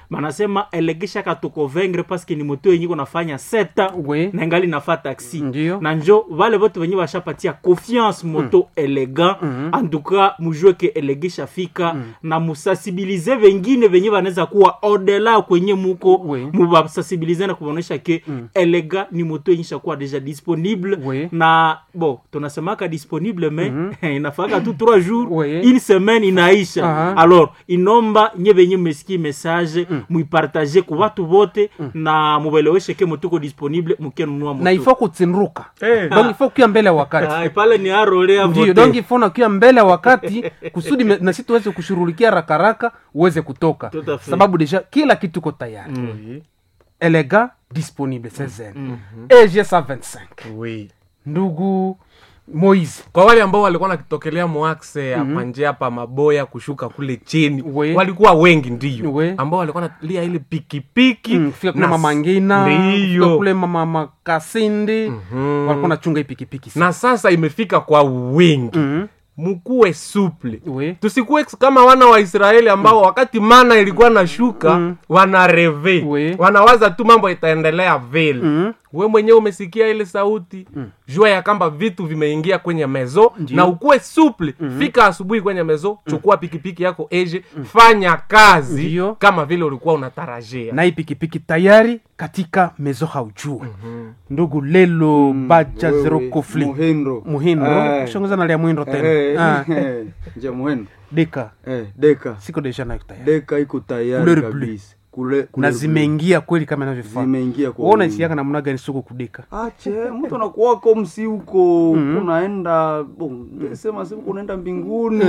banasema elegesha katukovengre paske ni moto yenye konafanya seta Oui. na ngali nafa taxi Ndio. na njo vale vote venye vashapatia confiance moto elegant en tout cas mujue ke elegesha fika na musasibilize vengine venye vanaweza kuwa odela kwenye muko Oui. muvasasibilize na kuvaonyesha ke elega ni moto yenye shakuwa deja disponible Oui. na bo tunasemaka disponible me inafaka tu 3 jours Oui. une semaine inaisha Aha. alors inomba nye venye mesikie message muipartage ku watu vote na mubeleweshe ke motuko disponible mukenunua moto na ifo kutsinruka Eh. donc ifo kuya mbele ya wakati Ai, pale ni arolea ndio donc ifo nakuya mbele ya wakati kusudi me- na si tuweze kushughulikia rakaraka uweze kutoka Tout à fait. sababu deja kila kitu iko tayari Oui. elega disponible sezen eg 125 Oui. ndugu moise kwa wale ambao walikuwa nakitokelea moaxe ya panjia pa maboya kushuka kule chini We. walikuwa wengi ndio We. ambao walikuwa nalia ile pikipiki Mm, fika kule na- mama ngina fika ndiyo kule mama makasindi walikuwa nachunga hii pikipiki na sasa imefika kwa wingi Mhm. mkuwe suple We. tusikuwe kama wana wa israeli ambao wakati mana ilikuwa na shuka wana reve We. wanawaza tu mambo itaendelea vile Mhm. we mwenyewe umesikia ile sauti jua ya kwamba vitu vimeingia kwenye mezo na ukuwe suple fika asubuhi kwenye mezo chukua pikipiki yako eje fanya kazi Ndiyo. kama vile ulikuwa unatarajia na hii pikipiki tayari katika mezo haujue ndugu lelo baja wewe, zero kofli Muhindo. muhindo Eh. shongoza nalia muhindo tena Eh, Ah, eh, nje muhindo deka eh, deka siko deja nayo tayari deka iko tayari Couleur bleu. kabisa Kule- na couleur bleu. zimeingia kweli kama inavyofaa Zimeingia kwa Wewe wingi. unaisiaka namna gani soko kudeka ache mtu anakuwako msi huko unaenda bon, sema siku unaenda mbinguni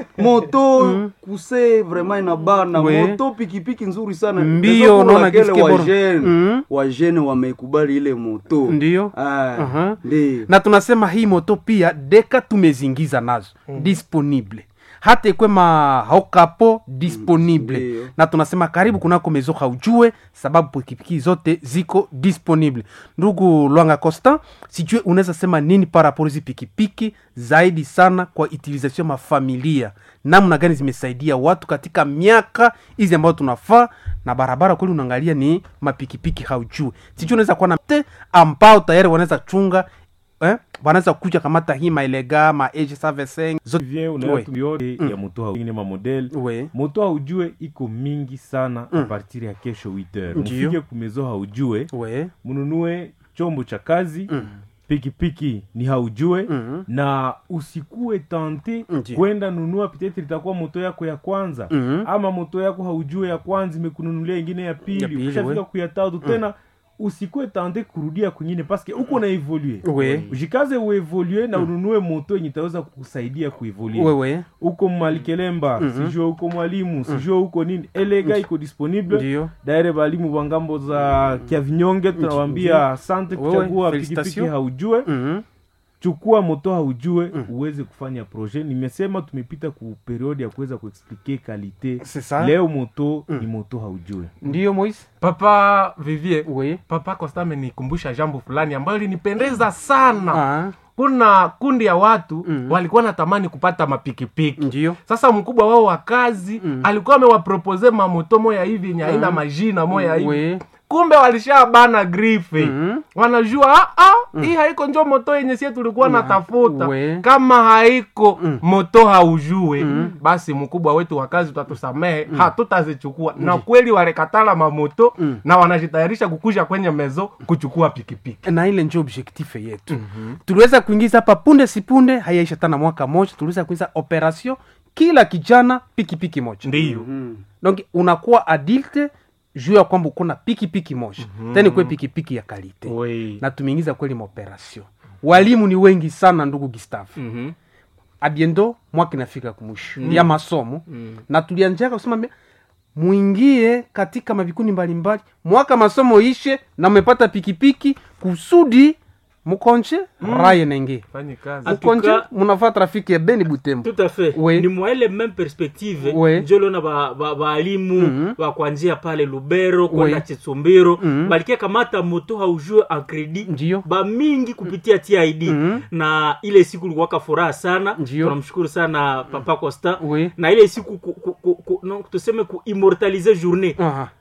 moto kuse vraiment inabana We. moto pikipiki nzuri sana Mbio, Sasa kuna unaona wakele gisi kibora. wajene Mhm. wajene wameikubali ile moto Ndiyo. Ah, Aha. ndi na tunasema hii moto pia deka tumezingiza nazo disponible hata ikwe mahokapo disponible Ndiyo. na tunasema karibu kunako mezo haujue sababu pikipiki zote ziko disponible ndugu lwanga costa sijue unaweza sema nini paraporo hizi pikipiki zaidi sana kwa utilisation mafamilia namna gani zimesaidia watu katika miaka hizi ambayo tunafaa na barabara kweli unaangalia ni mapikipiki haujue sijue unaweza kuwa na te ambao tayari wanaweza chunga eh? wanaweza kuja kamata hii maelega ma age servicing zote vient Oui. unaona tu yote ya moto haingine mamodele we moto haujue iko mingi sana a partir ya kesho 8 heures Ndiyo. mufike kumezo haujue we mununue chombo cha kazi pikipiki ni haujue Mhm. na usikue tante Ndiyo. kwenda nunua petetre itakuwa moto yako ya kwanza Mhm. ama moto yako haujue ya kwanza imekununulia ingine ya Ya pili pili, ukishafika we. kuya tatu tena usikue tante kurudia kwingine paske uko na evolue we ujikaze uevolue na ununue moto yenye itaweza kukusaidia kuevolue wewe uko malikelemba sijue uko mwalimu sijue uko nini elega iko disponible ndio daire balimu wa ngambo za kiavinyonge tunawambia asante Wewe, kuchagua pikipiki felicitation. haujue Mhm. chukua moto haujue uweze kufanya projet nimesema tumepita ku periode ya kuweza kuexplike kalite C'est ça. leo moto ni moto haujue ndio moise papa vivie we papa costa amenikumbusha jambo fulani ambayo linipendeza sana ah, kuna kundi ya watu walikuwa natamani kupata mapikipiki ndio sasa mkubwa wao wa kazi alikuwa amewapropose mamoto moya hivi yenye haina majina moya hivi we kumbe walishabana grife Mhm. wanajua ah, ah, hii haiko njo moto yenye sie tulikuwa natafuta we. kama haiko moto haujue basi mkubwa wetu wa kazi utatusamehe hatutazichukua na kweli walikatala mamoto na wanajitayarisha kukuja kwenye mezo kuchukua pikipiki na ile njo objectif yetu tuliweza kuingiza hapa punde sipunde hayaisha tana mwaka moja tuliweza kuingiza operation kila kijana pikipiki moja ndiyo donc unakuwa adulte juu ya kwamba uko na pikipiki moja tena ikuwe pikipiki ya kalite Oui. na tumeingiza kweli maoperation walimu ni wengi sana ndugu gustave Mhm. abiendo mwaka inafika kumwisho ya masomo na tulianjaka kusema mbia, mwingie katika mavikundi mbalimbali mwaka masomo ishe na mmepata pikipiki kusudi mukonche raye nenge fanyi kazi En tout mukonche cas- munafaa trafiki ya beni butembo tout à fait Oui. ni mwa ile même perspective Oui. njolona baalimu ba, ba bakwanjia pale lubero kwenda Oui. chitsumbiro balikia kamata moto haujue en credit Ndiyo. bamingi kupitia tid na ile siku likuwaka furaha sana Ndiyo. tunamshukuru sana papa costa Oui. na ile siku ku, ku, ku, ku, no, tuseme kuimmortalize journée Aha.